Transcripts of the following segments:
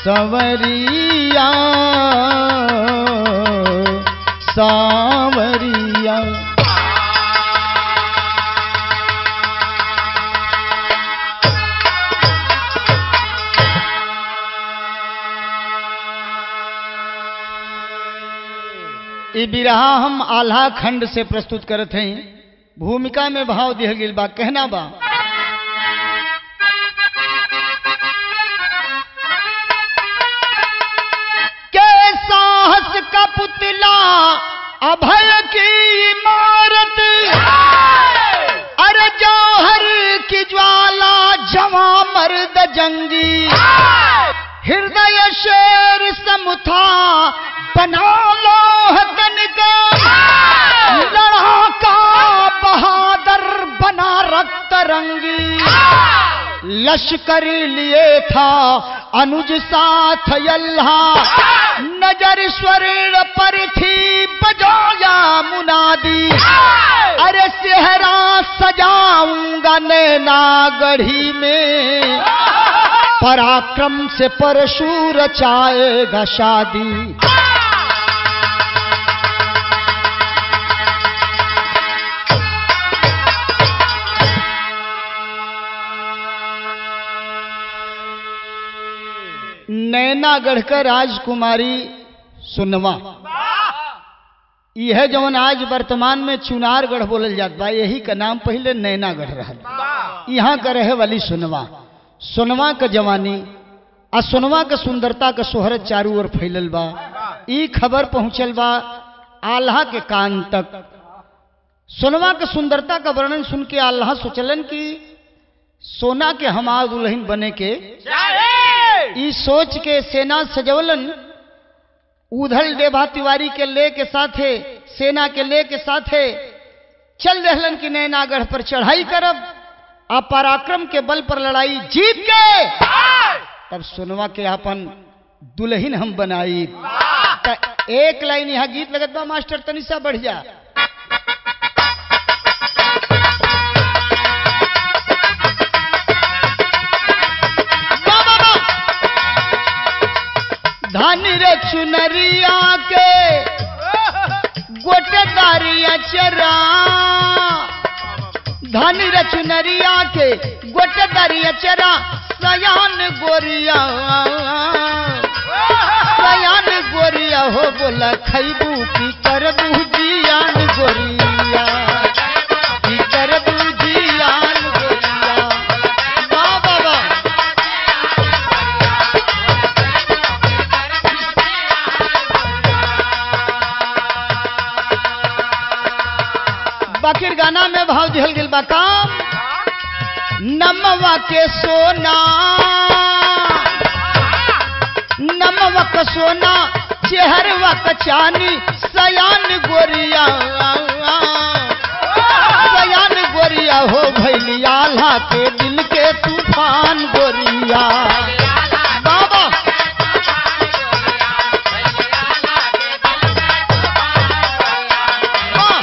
सवरिया सावरिया ई बिरहा हम आल्हा खंड से प्रस्तुत करत हैं भूमिका में भाव दिहल गेल बा कहना बा के साहस का पुतला अभय की इमारत अरे जौहर की ज्वाला जवा मर्द जंगी हृदय शेर समुथा बना लो हतन का लड़ाका बहादुर बना रक्त रंगी लश्कर लिए था अनुज साथ अल्लाह नजर स्वर्ण पर थी बजाया मुनादी अरे सेहरा सजाऊंगा नैना गढ़ी में पराक्रम से परशु रचाएगा शादी नैनागढ़ का राजकुमारी सुनवा यह जवन आज वर्तमान में चुनारगढ़ बोलल जात बा यही का नाम पहले नैनागढ़ रहल यहाँ का रहे वाली सुनवा सुनवा का जवानी आ सुनवा का सुंदरता का शोहरत चारू ओर फैलल बा ई खबर पहुंचल बा आल्हा के कान तक सुनवा के सुंदरता का वर्णन सुन के आल्हा सोचलन कि सोना के हमार दुल्हन बने के ई सोच के सेना सजवलन उधल देभा तिवारी के ले के साथे सेना के ले के साथे चल रहलन कि नैनागढ़ पर चढ़ाई करब आ पराक्रम के बल पर लड़ाई जीत के तब सुनवा के अपन दुल्हन हम बनाई त एक लाइन यहाँ गीत लगत बा मास्टर तनिषा बढ़ जा बा, बा, बा। धन रे चुनरिया के गोटेदारिया चरा धन रे चुनरिया के गोटेदारिया चरा सयान गोरिया सयान गोरिया हो बोला खैबू की करबू जियान गोरिया की करबू जियान गोरिया वाह वाह वाह बाकिर गाना में भाव दिहल गेल बा काम नमवा के सोना नमवा के सोना चेहरवा के चानी सयान गोरिया सयान गोरिया हो भैली आल्हा के दिल के तूफान गोरिया बाबा वाह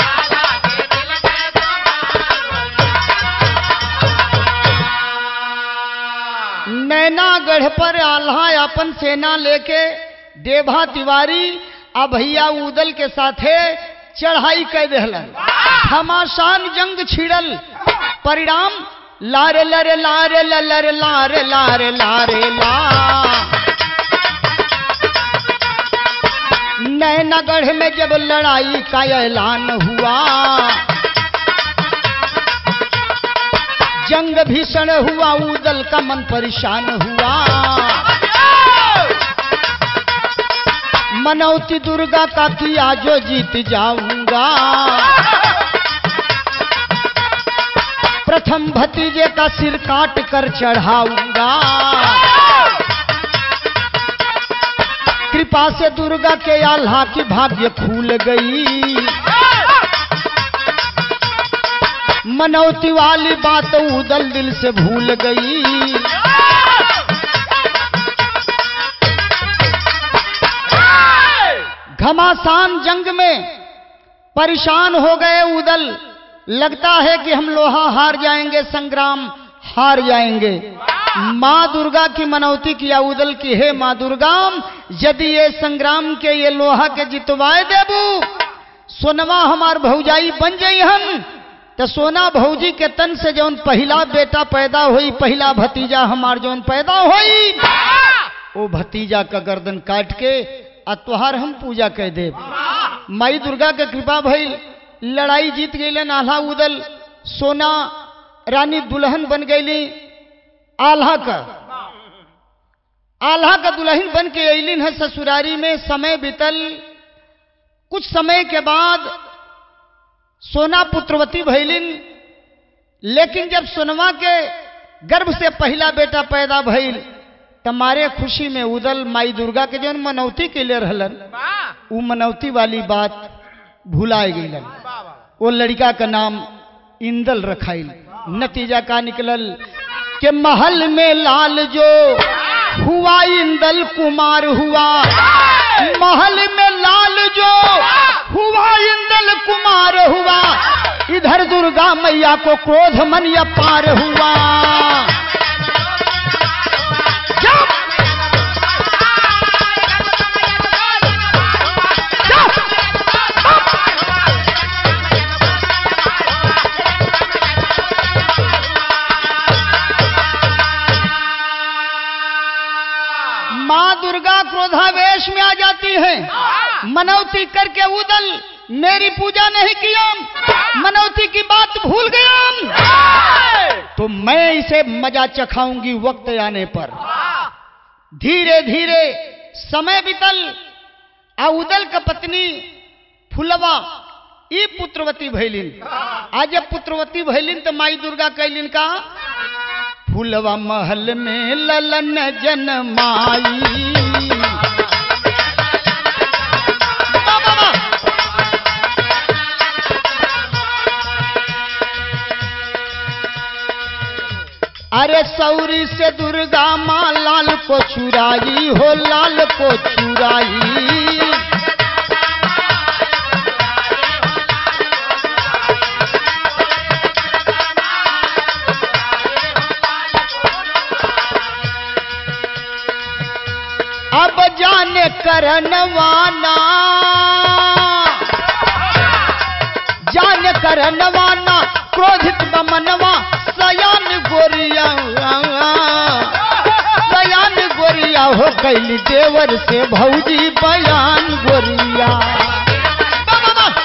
नैनागढ़ पर आल्हा अपन सेना लेके देभा तिवारी आ भैया उदल के साथे चढ़ाई कर दहलन घमासान जंग छिड़ल परिणाम लारे लरे लारे लरे लारे लारे लारे ला नैनागढ़ में जब लड़ाई का ऐलान हुआ जंग भीषण हुआ उदल का मन परेशान हुआ मनौती दुर्गा का किया जो जीत जाऊंगा प्रथम भतीजे का सिर काट कर चढ़ाऊंगा कृपा से दुर्गा के आल्हा की भाग्य खुल गई मनौती वाली बात उदल दिल से भूल गई घमासान जंग में परेशान हो गए उदल लगता है कि हम लोहा हार जाएंगे संग्राम हार जाएंगे माँ दुर्गा की मनौती किया उदल की हे माँ दुर्गा यदि ये संग्राम के ये लोहा के जितवाए देबू सोनवा हमार भौजाई बन जाई हम तो सोना भौजी के तन से जौन पहला बेटा पैदा हुई पहला भतीजा हमार जौन पैदा हुई वो भतीजा का गर्दन काट के आ तोहार हम पूजा कह दे माई दुर्गा के कृपा भइल लड़ाई जीत गई आल्हा उदल सोना रानी दुल्हन बन गईली आल्हा का आल्हा का दुल्हन बन के अलिन है ससुरारी में समय बीतल कुछ समय के बाद सोना पुत्रवती भैलिन लेकिन जब सोनवा के गर्भ से पहला बेटा पैदा भइल तमारे खुशी में उदल माई दुर्गा के जौन मनौती के लिए रहलन उ मनौती वाली बात भुलाए गईलन वो लड़का का नाम इंदल रखाइल नतीजा का निकलल के महल में लाल जो हुआ इंदल कुमार हुआ महल में लाल जो हुआ इंदल कुमार हुआ इधर दुर्गा मैया को क्रोध मन या पार हुआ जब माँ दुर्गा क्रोधावेश में आ जाती है मनौती करके उदल मेरी पूजा नहीं किया मनौती की बात भूल गया तो मैं इसे मजा चखाऊंगी वक्त आने पर धीरे धीरे समय बीतल आ उदल का पत्नी फुलवा ई पुत्रवती भैलिन आज जब पुत्रवती भैलिन तो माई दुर्गा कैलिन का फुलवा महल में ललन जनमाई वाह, वाह, वाह। अरे सौरी से दुर्गा माँ लाल को चुराई हो लाल को चुराई अब जाने करनवाना जान करनवाना क्रोधित बमनवा सयान गोरिया सयान गोरिया हो कैली देवर से भौजी बयान गोरिया वाह, वाह, वाह।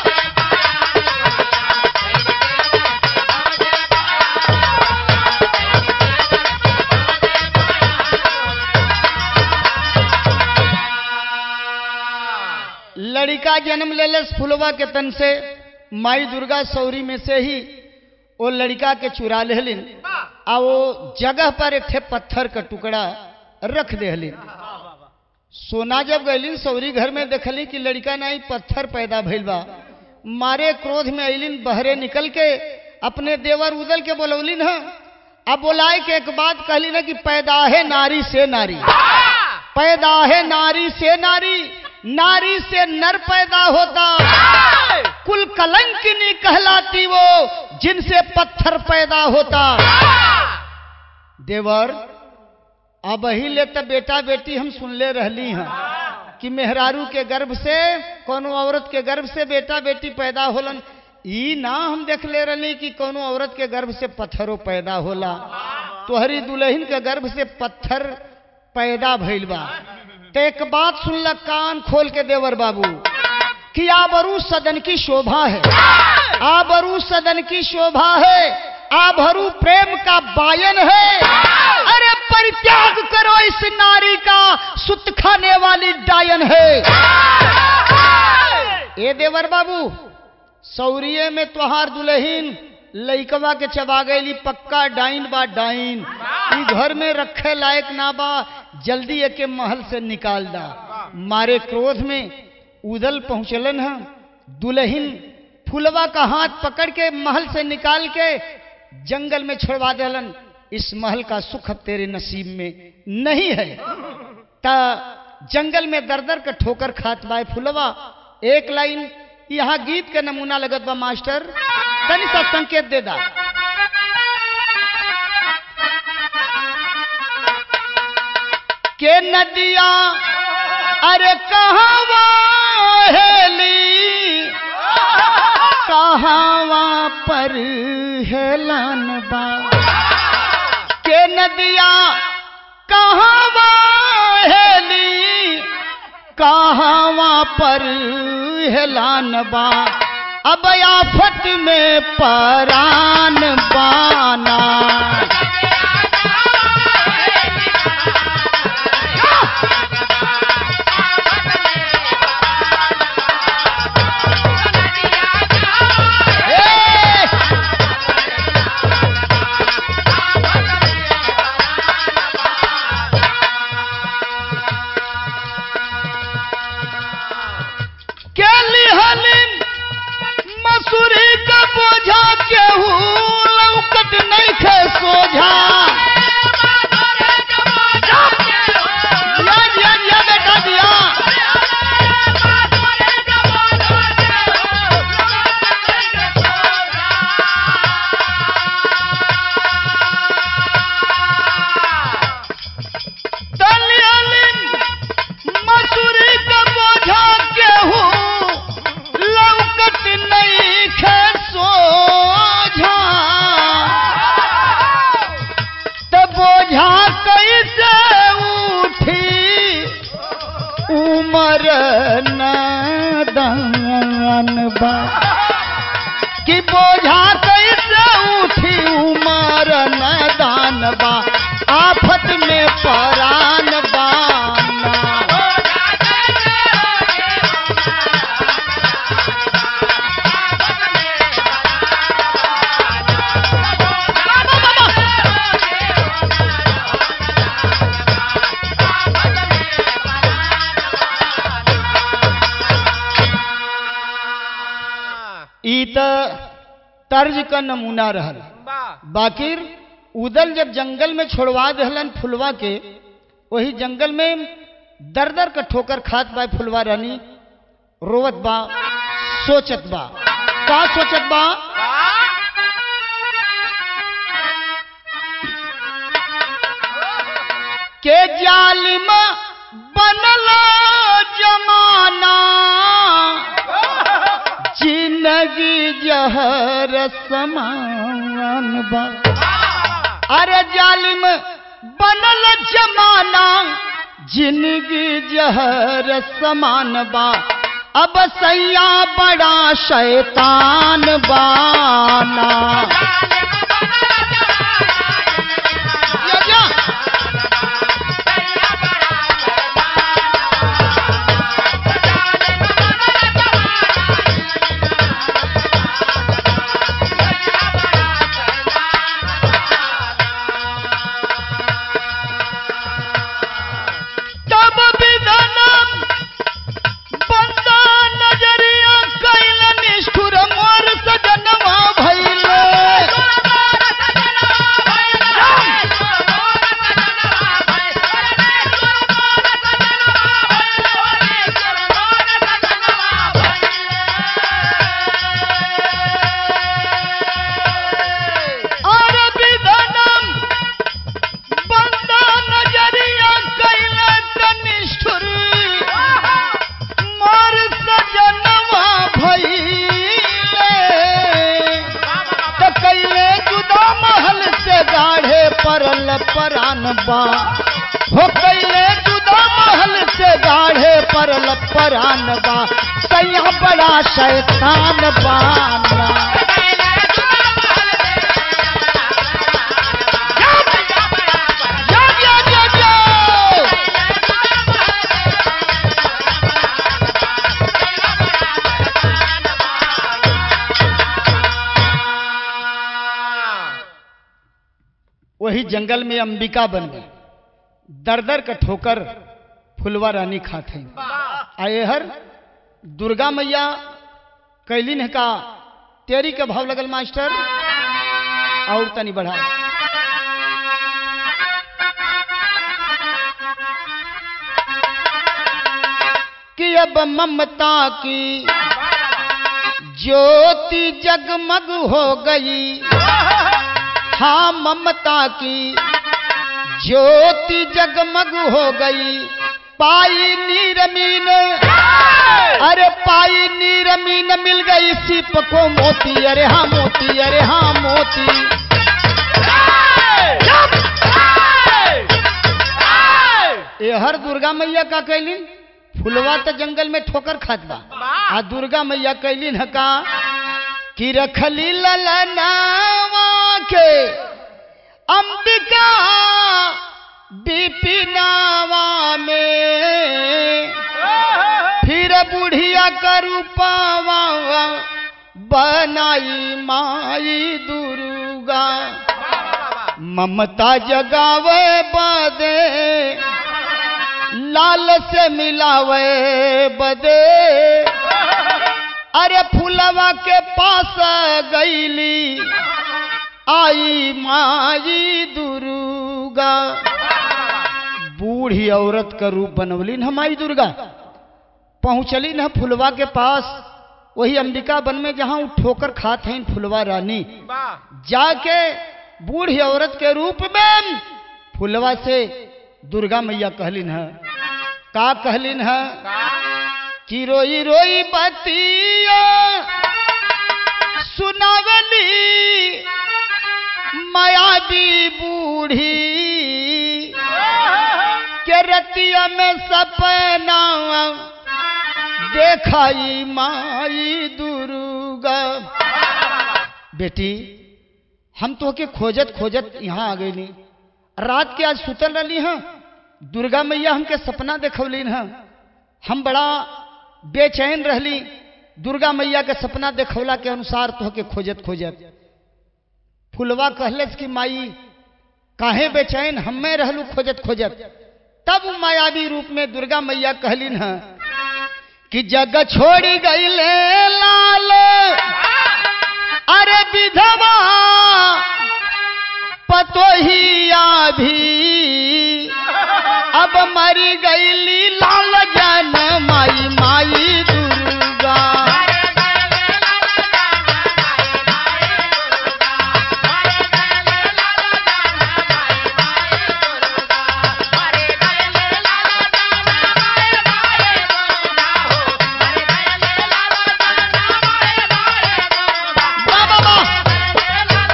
लड़का जन्म लेलस फुलवा के तन से माई दुर्गा सौरी में से ही वो लड़का के चुरा लेहलिन आ वो जगह पर एक थे पत्थर का टुकड़ा रख देहलिन सोना जब गईलिन सौरी घर में देखली कि लड़का नहीं पत्थर पैदा भइल बा मारे क्रोध में अलिन बहरे निकल के अपने देवर उदल के बोलौलिन ह अब बोलाए के एक बात कहली ना कि पैदा है नारी से नारी पैदा है नारी से नारी नारी से नर पैदा होता कुल कलंकिनी कहलाती वो जिनसे पत्थर पैदा होता देवर अब ही ले तो बेटा बेटी हम सुनले रहली हैं कि मेहरारू के गर्भ से कोनो औरत के गर्भ से बेटा बेटी पैदा होलन ई ना हम देख ले रहली कि कोनो औरत के गर्भ से पत्थरों पैदा होला तोहरी दुल्हन के गर्भ से पत्थर पैदा भइल बा तो एक बात सुन ल कान खोल के देवर बाबू कि आबरू सदन की शोभा है आबरू सदन की शोभा है आभरू प्रेम का बायन है अरे परित्याग करो इस नारी का सुत खाने वाली डायन है ए देवर बाबू सौरिये में तोहार दुल्हीन लइकवा के चबा गईली पक्का डाइन बा डाइन ई घर में रखे लायक ना बा जल्दी एके महल से निकाल दा मारे क्रोध में उदल पहुंचलन है दुल्हीन फुलवा का हाथ पकड़ के महल से निकाल के जंगल में छोड़वा देलन इस महल का सुख अब तेरे नसीब में नहीं है ता जंगल में दर दर का ठोकर खात बाय फुलवा एक लाइन यहाँ गीत के नमूना लगत बा मास्टर तनी सा संकेत दे दा के नदिया अरे कहवा हेली कहवा पर हेलन बा के नदिया कहवा हेली कहवा पर हेलान बा अब आफत में परान बाना ए! के लिहलिन मसूरी का बोझा केहू लौकत नहीं खे सोझा दिया दिया दिया बेटा दिया तलियलिन मसूरी का बोझा केहू लौकत नहीं खे सोझा त बोझा कैसे उठी उमर नदन बा कि बोझा कैसे उठी उमर नदान बा आफत में परान बाना ई त तर्ज का नमूना रहल बाकिर उदल जब जंगल में छोड़वा दहलन फुलवा के वही जंगल में दर दर का ठोकर खात बा फुलवा रानी रोवत बा सोचत बा का सोचत बा के जालिम बनल जमाना जिंदगी जहर समान बा अरे जालिम बनल जमाना जिंदगी जहर समान बा अब सैया बड़ा शैतान बाना या, या। तब विधनम बंदा नजरिया कैल निष्ठुर मोर सजनवा भैले और विधनम बंदा नजरिया कैल निष्ठुर मोर सजनवा भैले त कैले जुदा महल से गाढ़े परल परान बा हो कैले जुदा महल से गाढ़े परल परान बा सैया बड़ा शैतान बाना जा, जा, जा, जा। वही जंगल में अंबिका बन गई दर दर का ठोकर फुलवा रानी खाते आए हर दुर्गा मैया कैलिन है का तेरी का भाव लगल मास्टर और तनी बढ़ा कि अब ममता की ज्योति जगमग हो गई हाँ ममता की ज्योति जगमग हो गई पाई नीरमीन अरे पाई नीरमीन मिल गई सिप को मोती अरे हाँ मोती अरे हाँ मोती ये हर दुर्गा मैया का कैलिन फुलवा तो जंगल में ठोकर खात बा आ दुर्गा मैया कैलिन है का कि रखली ललनावा के अंबिका बिपिनावा में फिर बुढ़िया का रूपावा बनाई माई दुर्गा ममता जगावे बदे लाल से मिलावे बदे अरे फुलवा के पास गईली आई माई दुर्गा बूढ़ी औरत का रूप बनवली न माई दुर्गा पहुंचली न फुलवा के पास वही अंबिका वन में जहां उ ठोकर खात हैं फुलवा रानी जाके बूढ़ी औरत के रूप में फुलवा से दुर्गा मैया कहलिन है का कहलिन है कि रोई रोई बतिया सुनावली मायावी बूढ़ी के रतिया में सपना देखाई माई दुर्गा बेटी हम तो के खोजत खोजत यहाँ आ गई रात के आज सुतल रही हैं दुर्गा मैया हमके सपना देखौलिन हैं हम बड़ा बेचैन रहली दुर्गा मैया के सपना देखौला के अनुसार तो के खोजत खोजत फुलवा कहलस कि माई काहे बेचैन हमें रहलू खोजत खोजत तब मायावी रूप में दुर्गा मैया कहलिन है कि जग छोड़ी गई लाल अरे विधवा पतोहिया भी अब मरी गईली लाल जन माई माई दुर्गा वाह, वाह, वाह।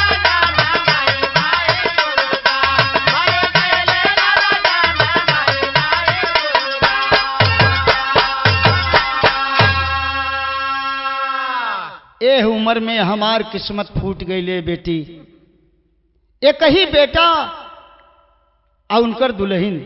एह उम्र में हमार किस्मत फूट गई ले बेटी एक ही बेटा और उनकर दुल्हन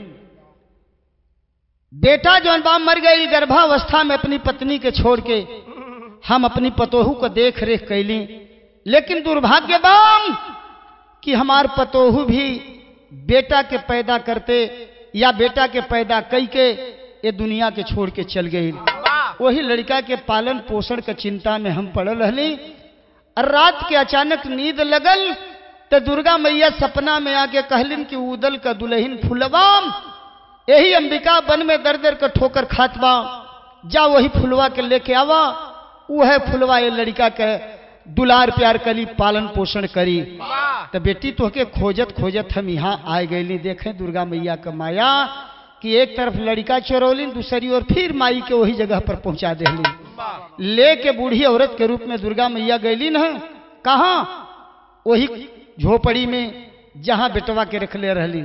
बेटा जौन बा मर गई गर्भावस्था में अपनी पत्नी के छोड़ के हम अपनी पतोहू को देख रेख कैली लेकिन दुर्भाग्य बाम कि हमार पतोहू भी बेटा के पैदा करते या बेटा के पैदा कई के ये दुनिया के छोड़ के चल गई वही लड़का के पालन पोषण के चिंता में हम पड़ल रहली और रात के अचानक नींद लगल तो दुर्गा मैया सपना में आके कहलिन कि उदल का दुल्हन फुलवाम यही अंबिका वन में दर दर का ठोकर खात बा जा वही फुलवा के लेके आवा वह फुलवा ये लड़का के दुलार प्यार करी पालन पोषण करी तो बेटी तो के खोजत खोजत हम यहाँ आए गए देखें दुर्गा मैया का माया कि एक तरफ लड़का चोरौलिन दूसरी ओर फिर माई के वही जगह पर पहुंचा देली ले के बूढ़ी औरत के रूप में दुर्गा मैया गैली न कहा वही झोपड़ी में जहां बेटवा के रखले रहली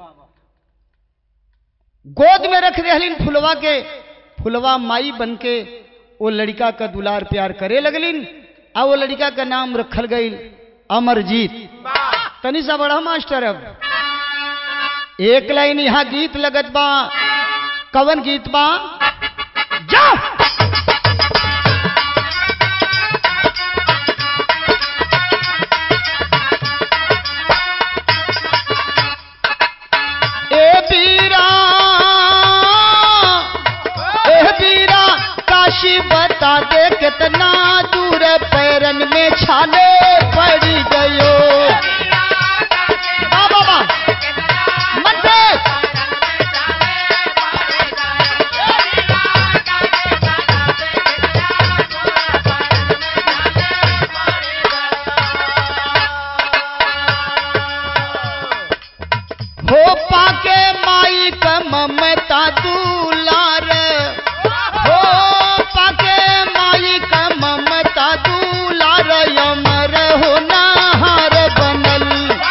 गोद में रख रहलिन फुलवा के फुलवा माई बन के वो लड़का का दुलार प्यार करे लगलिन आ वो लड़का का नाम रखल गई अमरजीत तनी सा बड़ा मास्टर अब एक लाइन यहाँ गीत लगत बा कवन गीत बा जा ए बीरा ए बीरा काशी बता दे कितना दूर पैरन में छाले पड़ गयो वाह वाह वाह मन से हो पाके माई का ममता दुलार हो पाके माई का ममता दुलार अमर हो नाहार बनल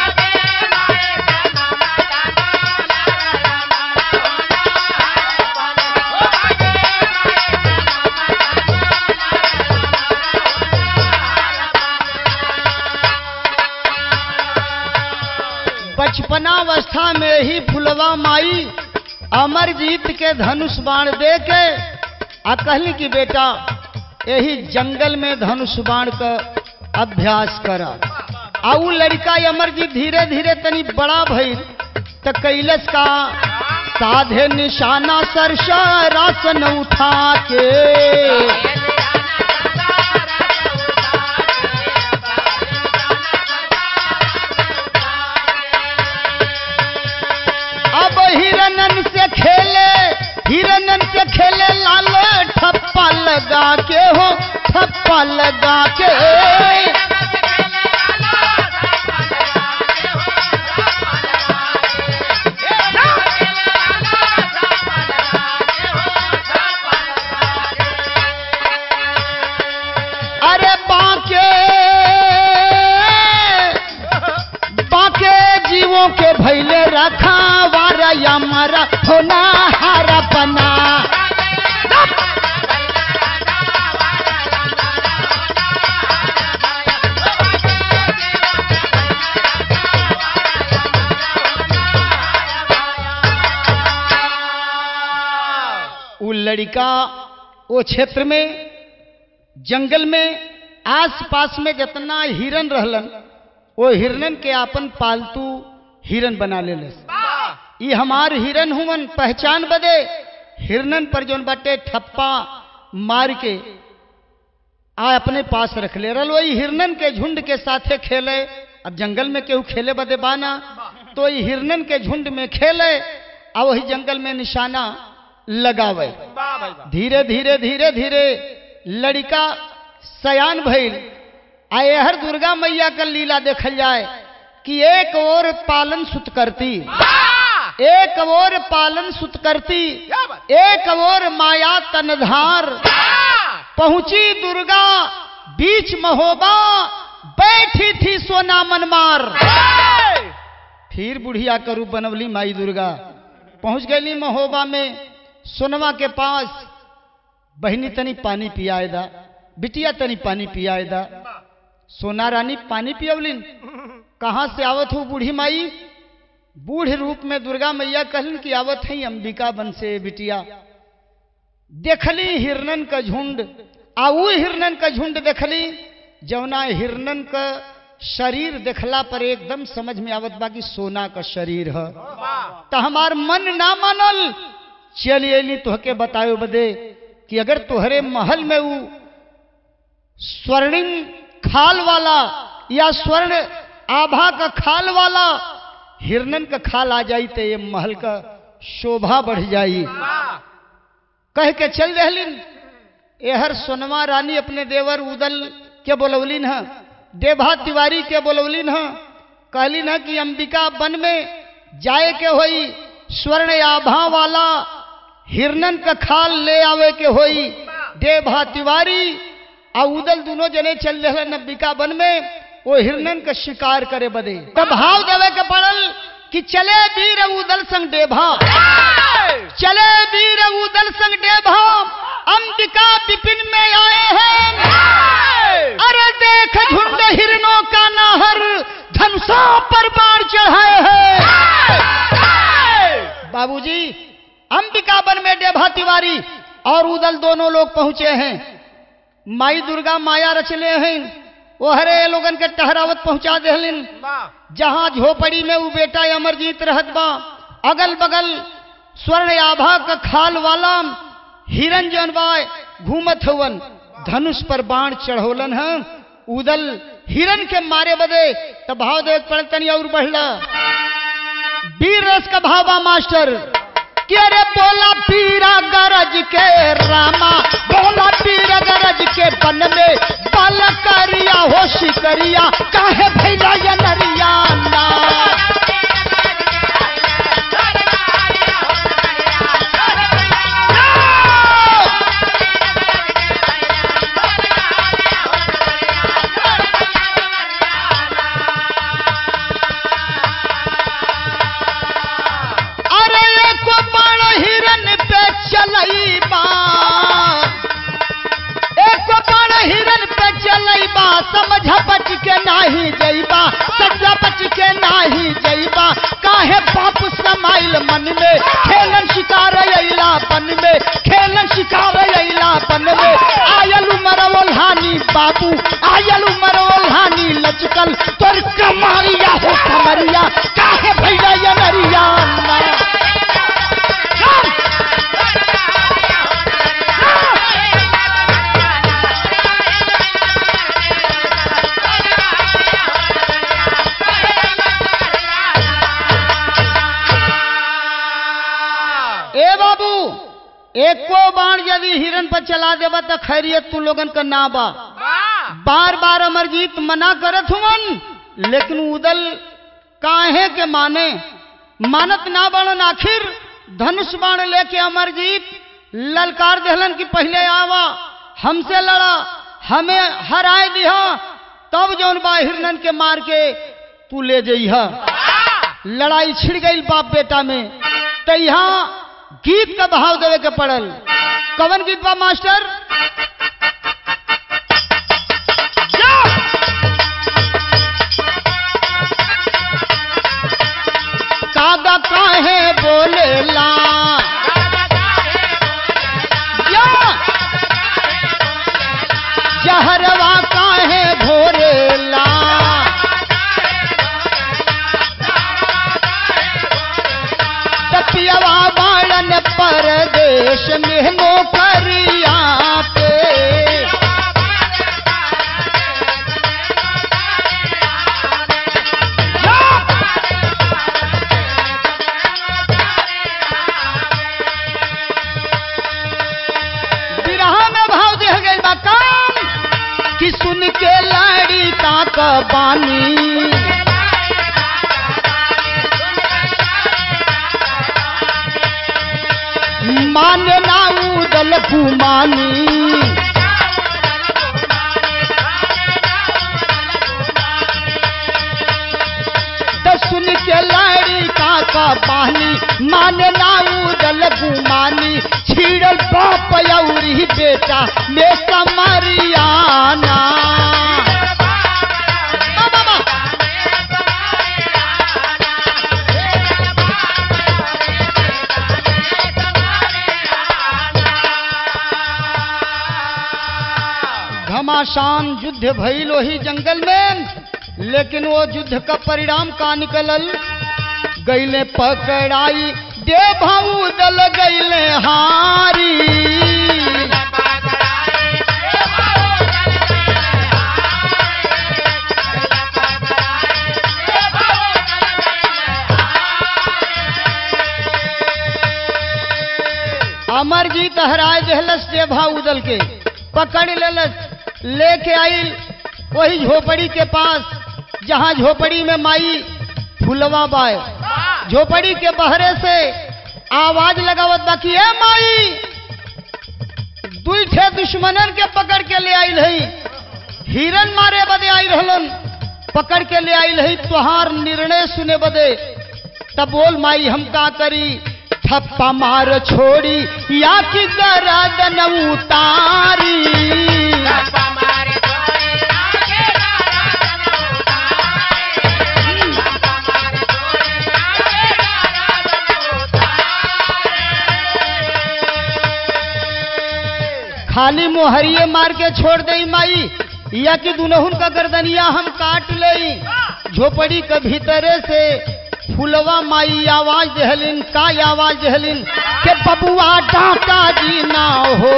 बचपनावस्था में ही फुलवा माई अमरजीत के धनुष बाण दे के आ कहली कि बेटा यही जंगल में धनुष बाण का अभ्यास कर आ उ लड़का अमरजीत धीरे धीरे तनी बड़ा भइल त कैलस का साधे निशाना सरसा रासन उठा के अब हिरनन से खेले हिरनन से खेले लाल ठप्पा लगा के हो ठप्पा लगा के अरे बाके बाके जीवों के भैले रखा वारा या मारा होना हारा बना उ लड़का वो क्षेत्र में जंगल में आस-पास में जितना हिरन रहलन वो हिरनन के आपन पालतू हिरन बना ले ई हमार हिरन हुमन पहचान बदे हिरनन पर जोन बाटे ठप्पा मार के आ अपने पास रख ले रल वही हिरनन के झुंड के साथे खेले अब जंगल में केहू खेले बदे बाना तो ई हिरनन के झुंड में खेले आ वही जंगल में निशाना लगावे धीरे धीरे धीरे धीरे लड़का सयान भइल आ हर दुर्गा मैया का लीला देखल जाए कि एक और पालन सुत करती एक और पालन सुत करती एक और माया तनधार पहुंची दुर्गा बीच महोबा बैठी थी सोना मनमार फिर बुढ़िया का रूप बनवली माई दुर्गा पहुंच गई महोबा में सोनवा के पास बहनी तनी पानी पियाए दा बिटिया तनी पानी पियाए दा सोना रानी पानी पियवलिन कहाँ से आवत हो बूढ़ी माई बूढ़ रूप में दुर्गा मैया कहलिन कि आवत है अंबिका बन से बिटिया देखली हिरनन का झुंड आ उ हिरनन का झुंड देखली जौना हिरनन का शरीर देखला पर एकदम समझ में आवत बा कि सोना का शरीर है तो हमार मन ना मानल चल अली तोहके बतायो बदे कि अगर तोहरे महल में वो स्वर्णिम खाल वाला या स्वर्ण आभा का खाल वाला हिरनन का खाल आ जाई तो ये महल का शोभा बढ़ जाई कह के चल रहलिन एहर सोनवा रानी अपने देवर उदल के बोलवलिन है देभा तिवारी के बोलवलिन है कहलिन है कि अंबिका वन में जाए के होई स्वर्ण आभा वाला हिरनन का खाल ले आवे के होई देभा तिवारी आ उदल दोनों जने चल रहे अंबिका वन में वो हिरनन का शिकार करे बदे तो भाव देवे के पड़ल कि चले वीर उदल संग डेभा चले वीर उदल संग डेभा अंबिका विपिन में आए हैं अरे देख झुंड हिरनों का नाहर धनुषा पर बाण चढ़ाए हैं बाबूजी अंबिका वन में डेभा तिवारी और उदल दोनों लोग पहुंचे हैं माई दुर्गा माया रचले हैं वो हरे लोगन के टहरावत पहुंचा देहलिन जहां झोपड़ी में वो बेटा अमरजीत रहत बा अगल बगल स्वर्ण आभा का खाल वाला हिरन जन बा घूमत हवन धनुष पर बाण चढ़ोलन है उदल हिरन के मारे बदे तो भाव देख पड़ तनी और बढ़ला वीर रस का भावा मास्टर कि अरे बोला पीरा गरज के रामा बोला पीरा गरज के बन में बाल करिया हो शिकरिया काहे भैया ये नरिया ना चलईबा एक बाण हिरन पे चलईबा समझ बच के नाही जईबा समझ बच के नाही जईबा काहे बाप समाइल मन में खेलन शिकार अइला बन में खेलन शिकार अइला बन में आयल उमर ओल्हानी बाबू आयल उमर ओल्हानी लचकल तोर कमारिया हो कमरिया काहे भैया ये नरिया ए बाबू एको बाण यदि हिरन पर चला देबा तो खैरियत तू लोगन का ना बा बार बार अमरजीत मना करत हुवन लेकिन उदल काहे के माने मानत ना बनन आखिर धनुष बाण लेके अमरजीत ललकार देहलन कि पहले आवा हमसे लड़ा हमें हराए दिहा तब जौन बा हिरनन के मार के तू ले जइहा लड़ाई छिड़ गई बाप बेटा में तो यहाँ गीत का भाव देवे के पड़ल कवन गीत बा मास्टर कागा काहे बोलेला या जहरवा काहे भोरेला तपियवा बाड़न परदेश में नौकरिया पे बिरहा में भाव दे गई बा काम कि सुन के लाड़ी का कबानी माने ना उदल कुमानी तो सुन के लाड़ी का का पानी माने ना उदल गुमानी छीड़ल बाप यौरी बेटा में समरियाना बाबा बा। घमासान युद्ध भइल वही जंगल में लेकिन वो युद्ध का परिणाम का निकलल गैले पकड़ाई दे भाऊ दल गैले हारी अमरजीत हराय देहलस दे भाऊ दल के पकड़ लेलस लेके आई वही झोपड़ी के पास जहाँ झोपड़ी में माई फुलवा बाय झोपड़ी के बहरे से आवाज लगावत बाकी है माई दुई ठे दुश्मनन के पकड़ के ले आई रही हिरन मारे बदे आई रहलन पकड़ के ले आई रही तुहार निर्णय सुने बदे तब बोल माई हम का करी थप्पा मार छोड़ी या कि गरदन उतारी खाली मोहरिए मार के छोड़ दई माई या कि दुनहुन का गर्दनिया हम काट लई झोपड़ी के भीतरे से फुलवा माई आवाज देहलिन का आवाज देहलिन के बबुआ डाका जी ना हो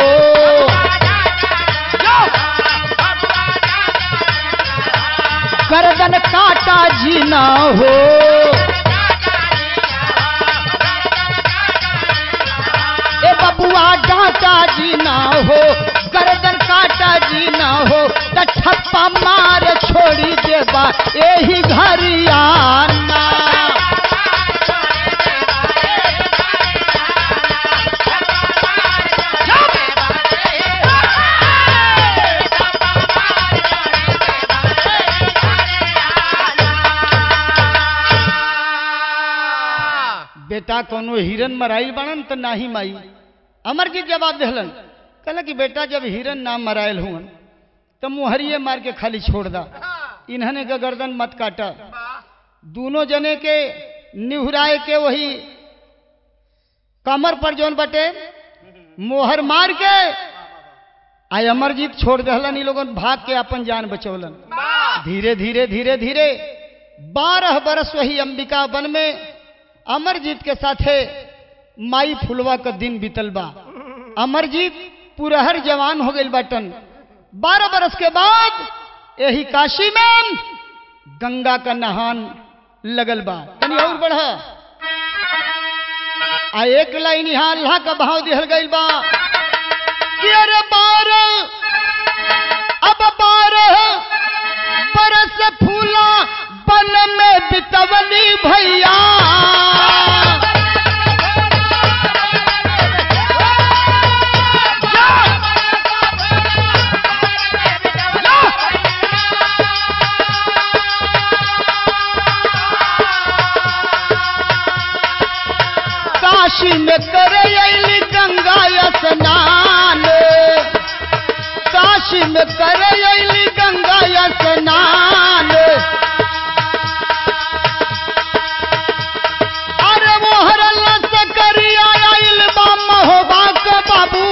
गर्दन काटा जी ना हो ए बबुआ डाका जी ना हो गर्दन काटा जी ना हो त ठप्पा मार छोड़ी देबा यही घरियाना बेटा कोनो हिरन मराइल बनन त नाही माई अमरजीत जवाब दिलन कहला कि बेटा जब हिरन नाम मरायल हुआ तो मुहरिए मार के खाली छोड़ दा इन्हने का गर्दन मत काटा दोनों जने के निहुराए के वही कमर पर जोन बटे मोहर मार के आय अमरजीत छोड़ दहलन इ लोगन भाग के अपन जान बचौलन धीरे धीरे धीरे धीरे बारह बरस वही अंबिका वन में अमरजीत के साथे माई फुलवा का दिन बीतल बा अमरजीत पुरहर जवान हो गई बटन बारह बरस के बाद यही काशी में गंगा का नहान लगल बा तनी और बढ़ आ एक लाइन यहाँ अल्लाह का भाव दिहल गई बा कि अरे बारह अब बारह बरस फूला बन में बितवली भैया काशी में करे अली गंगा स्नान काशी में करे अली गंगा स्नान अरे मोहर से करिया आइल बा महोबा के बाबू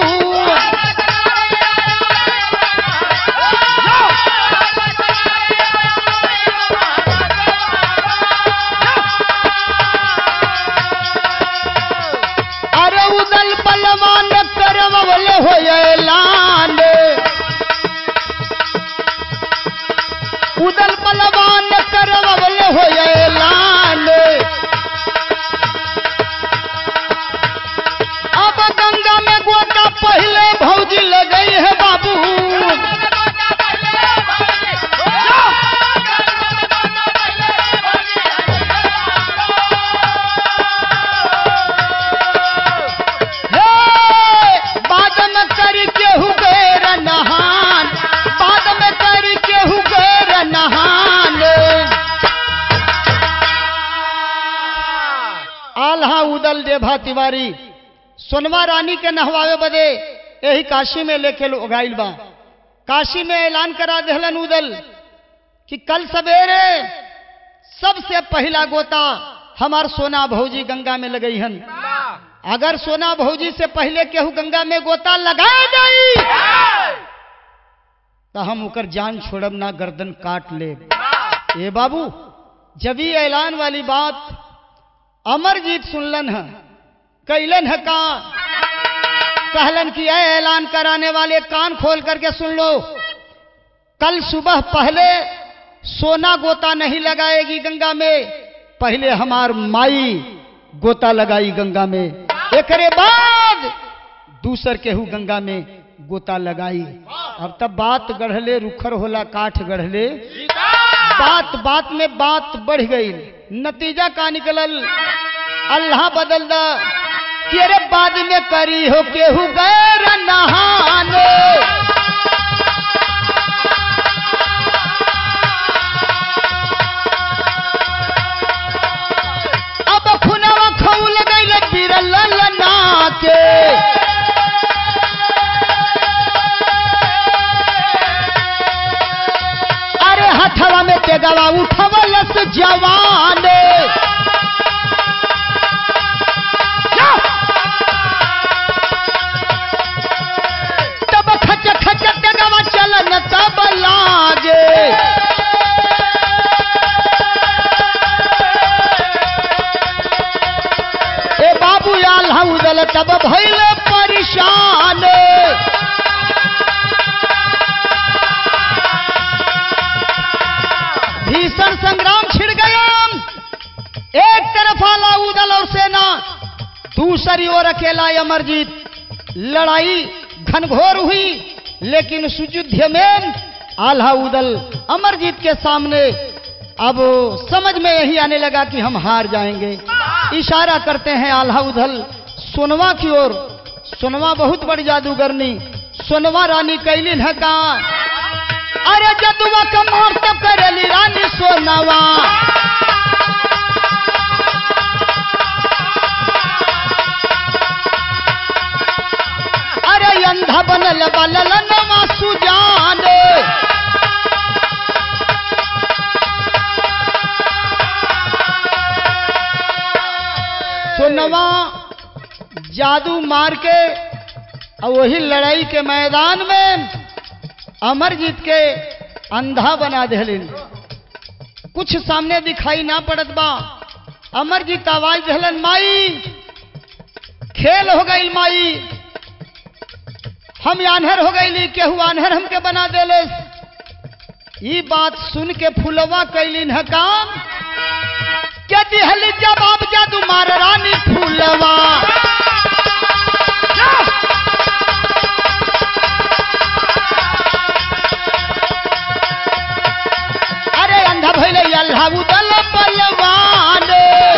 अरे उदल बलवान करवल हो ऐलान उदल बलवान करवल हो ऐलान अब गंगा में गोता पहले भौजी लगई है बाबू हे बाद में करी केहू गैर नहान बाद में करी केहू गैर नहान आल्हा उदल देभा तिवारी सोनवा रानी के नहवावे बदे यही काशी में लेके लोग आइल बा काशी में ऐलान करा देहलन उदल कि कल सवेरे सबसे पहला गोता हमार सोना भौजी गंगा में लगई हन अगर सोना भौजी से पहले केहू गंगा में गोता लगा गई तो हम ओकर जान छोड़ब ना गर्दन काट ले ए बाबू जब ही ऐलान वाली बात अमरजीत सुनलन है कैलन है का कहलन कि ऐ ऐलान कराने वाले कान खोल करके सुन लो कल सुबह पहले सोना गोता नहीं लगाएगी गंगा में पहले हमार माई गोता लगाई गंगा में एकरे बाद दूसर केहू गंगा में गोता लगाई अब तब बात गढ़ले रुखर होला काठ गढ़ले बात बात में बात बढ़ गई नतीजा का निकलल अल्लाह बदल दा कि अरे बाद में करी हो केहू गैर नहाने अब खुनवा खौल गईल बिरल लना के अरे हथवा में तेगवा उठवलस जवान तब खच खच तेगवा चलन तब लागे ए बाबू याल हउदल तब भइल परेशान भीषण संग्राम छिड़ गया एक तरफ आला उदल और सेना दूसरी ओर अकेला अमरजीत लड़ाई घनघोर हुई लेकिन उस युद्ध में आल्हा उदल अमरजीत के सामने अब समझ में यही आने लगा कि हम हार जाएंगे इशारा करते हैं आल्हा उदल सोनवा की ओर सोनवा बहुत बड़ी जादूगरनी सोनवा रानी कैलिन है का अरे जदुआ कमार तब करेली रानी सोनवा बनल बललनवा सुजान सोनवा जादू मार के और वही लड़ाई के मैदान में अमरजीत के अंधा बना दिलिन कुछ सामने दिखाई ना पड़त बा अमरजीत आवाज दिलन माई खेल हो गई माई हम आन्हर हो गई केहू आन्हर हमके बना देले ई बात सुन के फुलवा कैलिन है काम क्या दिहल जवाब जादू मार रानी फूलवा अरे अंधा भैले अल्लाह उदल बलवान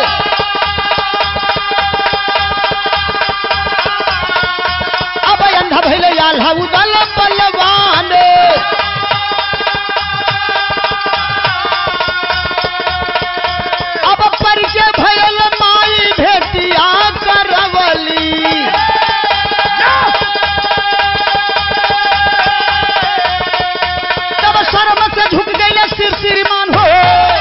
अब अंधा भैले अल्लाह उदल बलवान अब परिचय भयल माई भेटिया करवली तब शर्म से झुक गई सिर श्रीमान हो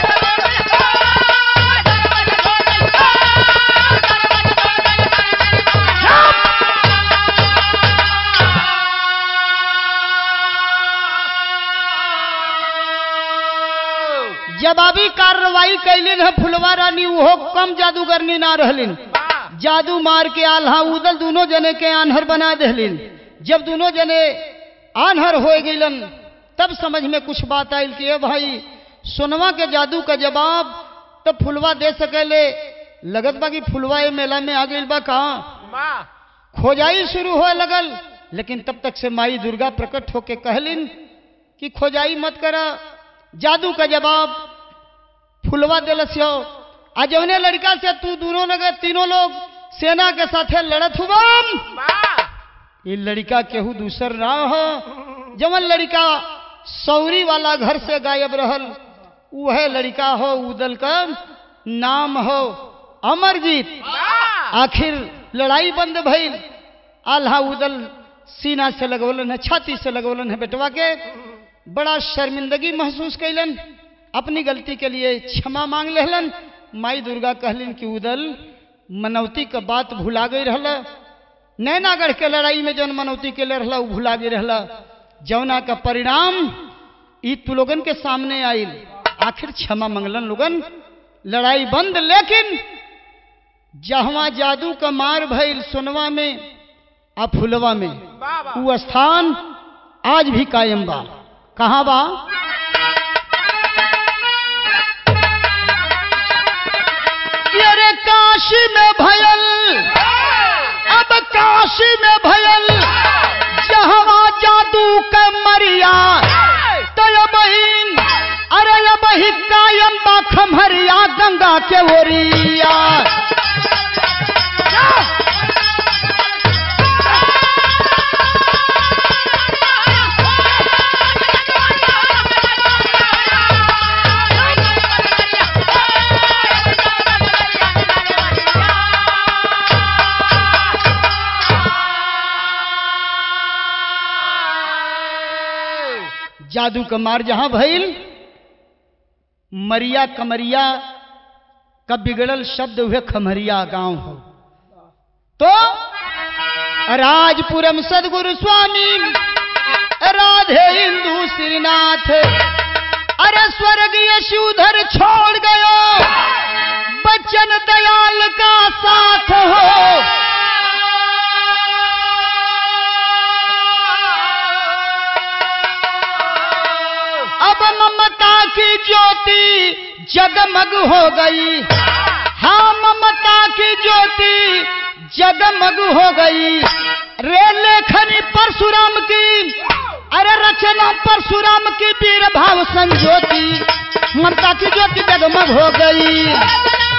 जवाबी कार्रवाई कैलिन है फुलवा रानी उहो कम जादूगरनी ना रहलिन जादू मार के आल्हा उदल दोनों जने के आन्हर बना देलिन जब दोनों जने आन्हर हो गईलन तब समझ में कुछ बात आयल कि ए भाई सोनवा के जादू का जवाब तब फुलवा दे सकेले लगत बा कि फुलवा ए मेला में आ गई बा कहाँ खोजाई शुरू हो लगल लेकिन तब तक से माई दुर्गा प्रकट होके कहलिन कि खोजाई मत करा जादू का जवाब फुलवा दिलस हो आ जौने लड़का से तू दोनों लगे तीनों लोग सेना के साथे लड़त हुआ ये लड़का केहू दूसर ना हो जवन लड़का सौरी वाला घर से गायब रहल वह लड़का हो उदल का नाम हो अमरजीत आखिर लड़ाई बंद भइल आल्हा उदल सीना से लगवलन है छाती से लगवलन है बेटवा के बड़ा शर्मिंदगी महसूस कैलन अपनी गलती के लिए क्षमा मांग लेहलन माई दुर्गा कहलिन कि उदल मनौती का बात भुला गई रहला नैनागढ़ के लड़ाई में जौन मनौती के ले रहला उ भुला गई रहला जौना का परिणाम ई तू लोगन के सामने आइल आखिर क्षमा मंगलन लोगन लड़ाई बंद लेकिन जहवा जादू का मार भइल सोनवा में आ फुलवा में वो स्थान आज भी कायम बा कहाँ बा कि अरे काशी में भयल अब काशी में भयल जहवा जादू का मरिया तो ये बहिन अरे ये बही कायम बा खमहरिया गंगा के ओरिया जादू का मार जहां भइल मरिया कमरिया का बिगड़ल शब्द हुए खमरिया गांव हो तो राजपुरम सदगुरु स्वामी राधे हिंदू श्रीनाथ अरे स्वर्गीय शिवधर छोड़ गयो बच्चन दयाल का साथ हो अब ममता की ज्योति जगमग हो गई हाँ ममता की ज्योति जगमग हो गई रे लेखनी परशुराम की अरे रचना परशुराम की वीर भाव संज्योति ममता की ज्योति जगमग हो गई